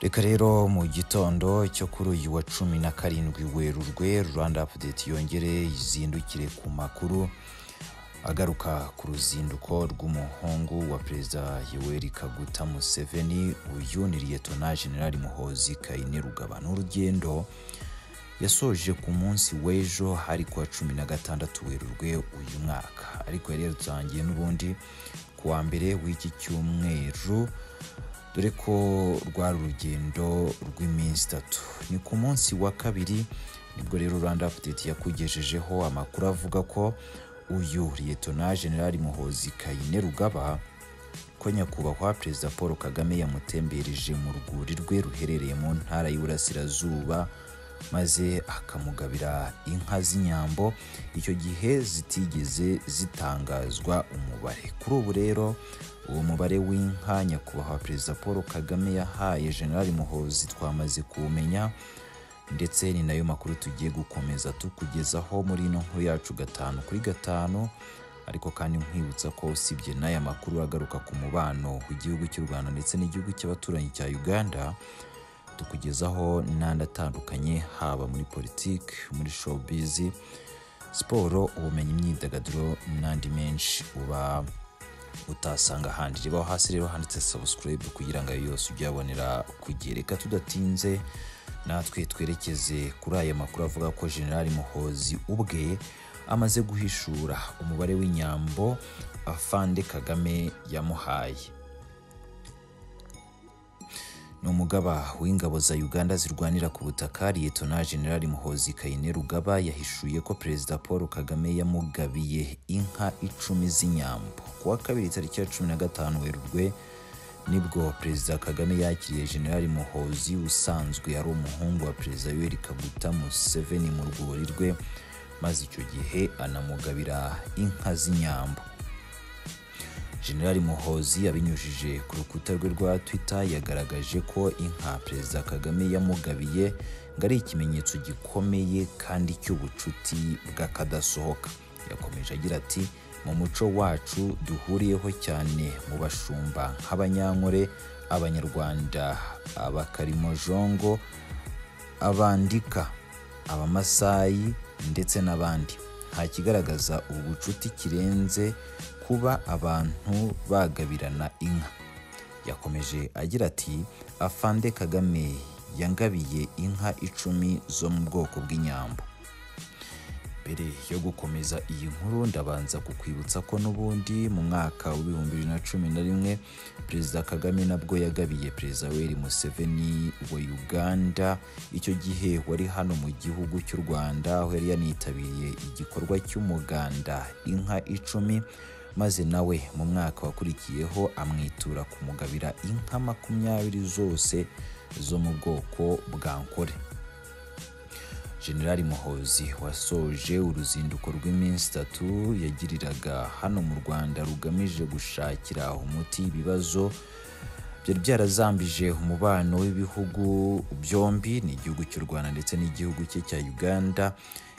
reka rero mu gitondo cyo kuri uyu wa cumi na karindwi werurwe rwanda apudeti yongere izindukire ku makuru agaruka ku ruzinduko rw'umuhungu wa perezida yoweri kaguta museveni uyu ni liyetona generali muhozi kayinirugaba ni urugendo yasoje ku munsi w'ejo hari kuwa cumi na gatandatu werurwe uyu mwaka ariko yari yarutangiye n'ubundi ku wa mbere w'iki cyumweru dore ko rwari urugendo rw'iminsi itatu ni ku munsi wa kabiri nibwo rero rwanda apudeti yakugejejeho amakuru avuga ko uyu liyetona generali muhozi kayine rugaba ko nyakubahwa perezida paul kagame yamutembereje mu rwuri rwe ruherereye mu ntara y'uburasirazuba maze akamugabira inka z'inyambo icyo gihe zitigeze zitangazwa umubare kuri ubu rero uwo mubare w'inka nyakubahwa perezida paul kagame yahaye generali muhozi twamaze kuwumenya ndetse ni nayo makuru tugiye gukomeza tukugezaho muri ino nkuru yacu gatanu kuri gatanu ariko kandi nkwibutsa ko usibye n'aya makuru agaruka ku mubano w'igihugu cy'u rwanda ndetse n'igihugu cy'abaturanyi cya uganda tukugezaho n'andi atandukanye haba muri politiki muri showbizi siporo ubumenyi imyidagaduro n'andi menshi uba utasanga ahandi rebaho hasi rero handitse sabusikarayibu kugira ngo ayo yose ujye uyabonera ku gihe reka tudatinze natwe twerekeze kuri aya makuru avuga ko generali muhozi ubwe amaze guhishura umubare w'inyambo afande kagame yamuhaye ni umugaba w'ingabo za uganda zirwanira ku butaka liyetona generali muhozi kayine rugaba yahishuye ko perezida paul kagame yamugabiye inka icumi z'inyambo ku wa kabiri tariki ya cumi na gatanu werurwe nibwo perezida kagame yakiriye generali muhozi usanzwe ari umuhungu wa perezida yoweri kaguta museveni mu rwuri rwe maze icyo gihe anamugabira inka z'inyambo generali muhozi abinyujije ku rukuta rwe rwa twitter yagaragaje ko inka perezida kagame yamugabiye ngo ari ikimenyetso gikomeye kandi cy'ubucuti bw'akadasohoka yakomeje agira ati mu muco wacu duhuriyeho cyane mu bashumba nk'abanyankore abanyarwanda abakarimojongo abandika abamasayi ndetse n'abandi nta kigaragaza ubucuti kirenze kuba abantu bagabirana inka yakomeje agira ati afande kagame yangabiye inka icumi zo mu bwoko bw'inyambo mbere yo gukomeza iyi nkuru ndabanza kukwibutsa ko n'ubundi mu mwaka w'ibihumbi bibiri na cumi na rimwe perezida kagame nabwo yagabiye perezida weri museveni wa uganda icyo gihe wari hano mu gihugu cy'u rwanda aho yari yanitabiriye igikorwa cy'umuganda inka icumi maze nawe mu mwaka wakurikiyeho amwitura kumugabira inka makumyabiri zose zo mu bwoko bwa nkore generali muhozi wasoje uruzinduko rw'iminsi itatu yagiriraga hano mu rwanda rugamije gushakira umuti ibibazo byari byarazambije umubano w'ibihugu byombi ni igihugu cy'u rwanda ndetse n'igihugu cye cya uganda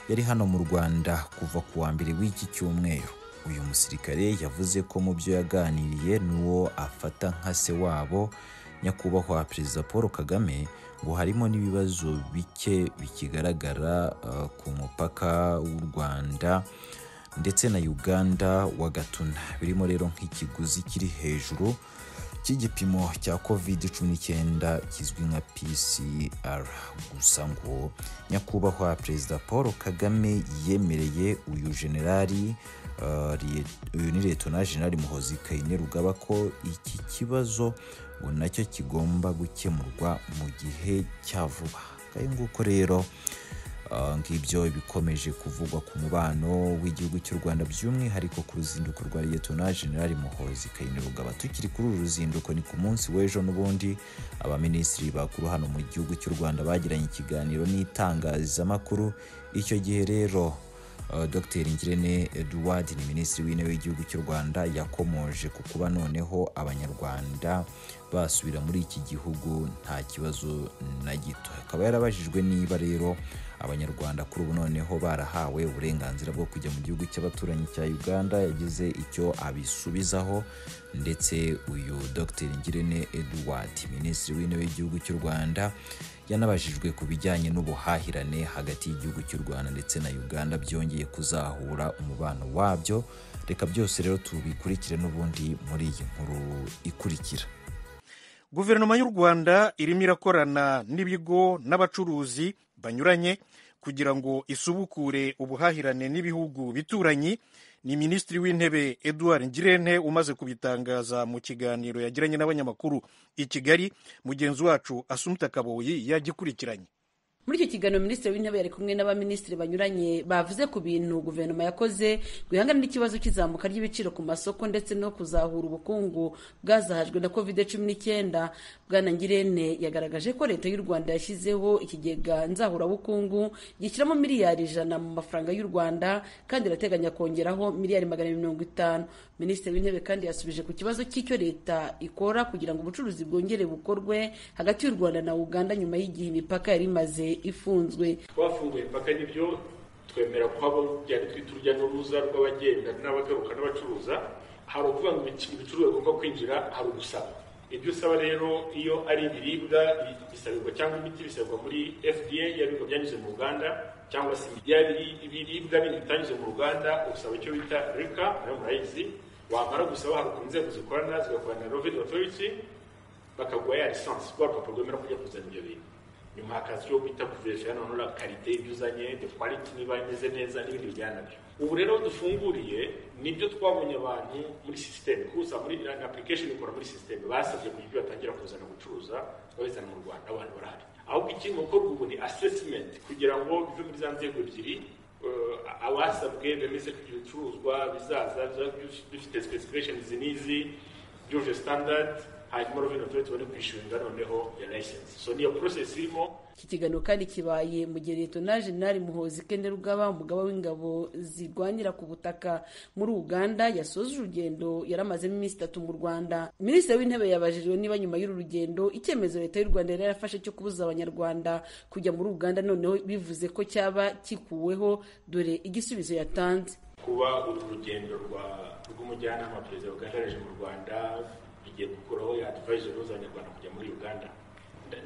yari hano mu rwanda kuva ku wa mbere w'iki cyumweru uyu musirikare yavuze ko mu byo yaganiriye n'uwo afata nka se wabo nyakubahwa perezida paul kagame ngo harimo n'ibibazo bike bikigaragara ku mupaka w'u rwanda ndetse na uganda wa gatuna birimo rero nk'ikiguzi kiri hejuru cy'igipimo cya covid 19 kizwi nka pcr gusa ngo nyakubahwa perezida paul kagame yemereye uyu generali uyu ni liyetona generali muhozi kayine rugaba ko iki kibazo ngo nacyo kigomba gukemurwa mu gihe cya vuba nk'ayo nguko rero ngibyo bikomeje kuvugwa ku mubano w'igihugu cy'u rwanda by'umwihariko ku ruzinduko rwa liyetona generali muhozi kayine rugaba tukiri kuri uru ruzinduko ni ku munsi w'ejo n'ubundi abaminisitiri bakuru hano mu gihugu cy'u rwanda bagiranye ikiganiro n'itangazamakuru icyo gihe rero dr ngirente eduwadi ni minisitiri w'intebe w'igihugu cy'u rwanda yakomoje ku kuba noneho abanyarwanda basubira muri iki gihugu nta kibazo na gito akaba yarabajijwe niba rero abanyarwanda kuri ubu noneho barahawe uburenganzira bwo kujya mu gihugu cy'abaturanyi cya uganda yagize icyo abisubizaho ndetse uyu dr ngirente edward minisitiri w'intebe w'igihugu cy'u rwanda yanabajijwe ku bijyanye n'ubuhahirane hagati y'igihugu cy'u rwanda ndetse na uganda byongeye kuzahura umubano wabyo reka byose rero tubikurikire n'ubundi muri iyi nkuru ikurikira guverinoma y'u rwanda irimo irakorana n'ibigo n'abacuruzi banyuranye kugira ngo isubukure ubuhahirane n'ibihugu bituranyi ni minisitiri w'intebe edouard ngirente umaze kubitangaza mu kiganiro yagiranye n'abanyamakuru i kigali mugenzi wacu asumta kaboyi yagikurikiranye muri icyo kiganiro minisitiri w'intebe yari kumwe n'abaminisitiri banyuranye bavuze ku bintu guverinoma yakoze guhangana n'ikibazo cy'izamuka ry'ibiciro ku masoko ndetse no kuzahura ubukungu bwazahajwe na covid cumi n'icyenda bwana ngirente yagaragaje ko leta y'u rwanda yashyizeho ikigega nzahurabukungu gishyiramo miliyari ijana mu mafaranga y'u rwanda kandi irateganya kongeraho miliyari magana mirongo itanu minisitiri w'intebe kandi yasubije ku kibazo cy'icyo leta ikora kugira ngo ubucuruzi bwongere bukorwe hagati y'u rwanda na uganda nyuma y'igihe imipaka yari imaze ifunzwe twafunguye imipaka n'ibyo twemera ko haba byari twita urujya n'uruza rw'abagenda n'abagaruka n'abacuruza hari ukuvuga ngo ibicuruzwa bigomba kwinjira hari ugusaba ibyo usaba rero iyo ari ibiribwa bisabirwa cyangwa imiti bisabirwa muri fda yabirwa byanyuze mu ruganda cyangwa se ibiribwa bindi bitanyuze mu ruganda usaba icyo bita reka nayo murayizi wamara gusaba hari ukuntu inzego zikorana zigakorana na rovidi otoriti bakaguha ya lisansi rwa rupapuro rwemera kujya kuzana ibyo bintu nyuma hakaza icyo bita kuverisha hano nura karite ibyo uzanye the quality niba imeze neza n'ibindi bijyana nabyo ubu rero dufunguriye nibyo twabonye abantu muri sisiteme kuza muri application ikora muri sisiteme basabye kugira ibyo batangira kuzana gucuruza babizana mu rwanda abantu barahari ahubwo ikindi gukorwa ubu ni assessment kugira ngo bive muri za nzego ebyiri abasabwe bemeze ko ibicuruzwa bizaza bifite specification n'izi byuje standard hanyuma rovino otoriti bari kwishyurira noneho ya layisensi so niyo porosesi irimo iki kiganiro kandi kibaye mu gihe leta jenali muhozi kende rugaba umugaba w'ingabo zirwanira ku butaka muri uganda yasoje urugendo yari amazemo iminsi itatu mu rwanda minisitiri w'intebe yabajijwe niba nyuma y'uru rugendo icyemezo leta y'u rwanda yari yarafashe cyo kubuza abanyarwanda kujya muri uganda noneho bivuze ko cyaba kikuweho dore igisubizo yatanze kuba uru rugendo rw'umujyanama perezida bwagaragaje mu rwanda igiye gukuraho yadivayije n'uzanyarwanda kujya muri uganda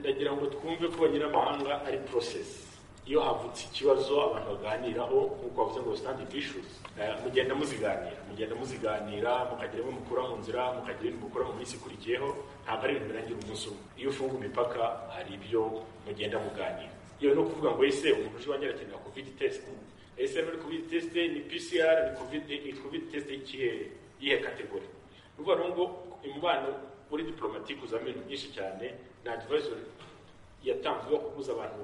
ndagira ngo twumve ko abanyiramahanga ari porosesi iyo havutse ikibazo abantu baganiraho nk'uko bavuze ngo sitandi ishuzi mugenda muziganira mugenda muziganira mukagira ibyo mukura mu nzira mukagira ibintu mukura mu minsi ikurikiyeho ntabwo ari ibintu birangira umunsi umwe iyo ufunga imipaka hari ibyo mugenda muganira yewe no kuvuga ngo ese umuntu uje wanyara akenera kovidi tesite ese muri kovidi tesite ni pcr ni kovidi tesite y'iyihe kategori ni ukuvuga ngo umubano muri diporomatike uzamo ibintu byinshi cyane na adivayizori yatanzwe yo kubuza abantu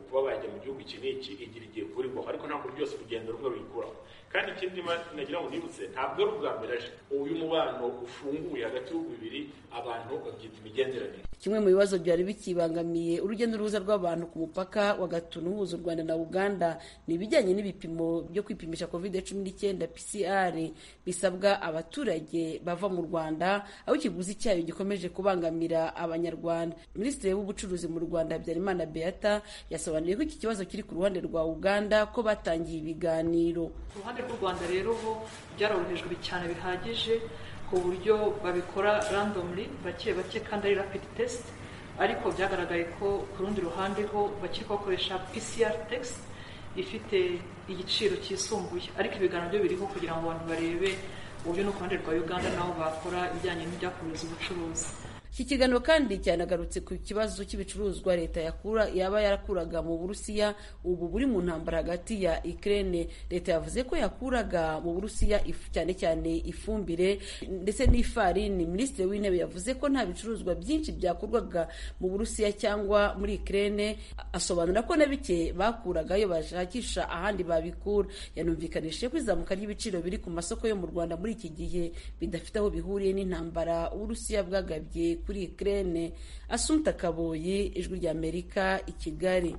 kuba bajya mu gihugu iki n'iki igira igihe kurirwaho ariko ntabwo byose urugendo rumwe ruyikuraho kandi ikindi nagira ngo nibutse ntabwo ari ubwa mbere aje uyu mubano ufunguye hagati y'ibihugu bibiri abantu babyita imigenderanire kimwe mu bibazo byari bikibangamiye urujya n'uruza rw'abantu ku mupaka wa gatunu uhuza u rwanda na uganda ni ibijyanye n'ibipimo byo kwipimisha covid cumi n'icyenda pcr bisabwa abaturage bava mu rwanda aho ikiguzi cyayo gikomeje kubangamira abanyarwanda minisitiri w'ubucuruzi mu rwanda habyarimana beata yasobanuriye ko iki kibazo kiri ku ruhande rwa uganda ko batangiye ibiganiro ku ruhande rw'u rwanda rero ho byarorohejwe cyane bihagije ku buryo babikora randomly bake bake kandi ari rapid test ariko byagaragaye ko ku rundi ruhande ho bakiri bakoresha PCR test ifite igiciro cyisumbuye ariko ibiganiro byo biriho kugira ngo abantu barebe uburyo no ku ruhande rwa uganda naho bakora ibijyanye n'ibyakomereza ubucuruzi iki kiganiro kandi cyanagarutse ku kibazo cy'ibicuruzwa leta yakura yaba yarakuraga mu burusiya ubu buri mu ntambara hagati ya ikirere leta yavuze ko yakuraga mu burusiya cyane cyane ifumbire ndetse n'ifarini minisitiri w'intebe yavuze ko nta bicuruzwa byinshi byakurwaga mu burusiya cyangwa muri ikirere asobanura ko na bike bakuragayo bashakisha ahandi babikura yanumvikanishije ko izamuka ry'ibiciro biri ku masoko yo mu rwanda muri iki gihe bidafite aho bihuriye n'intambara uburusiya bwagabye kuri ikirere asumta kaboyi ijwi ry'amerika i kigali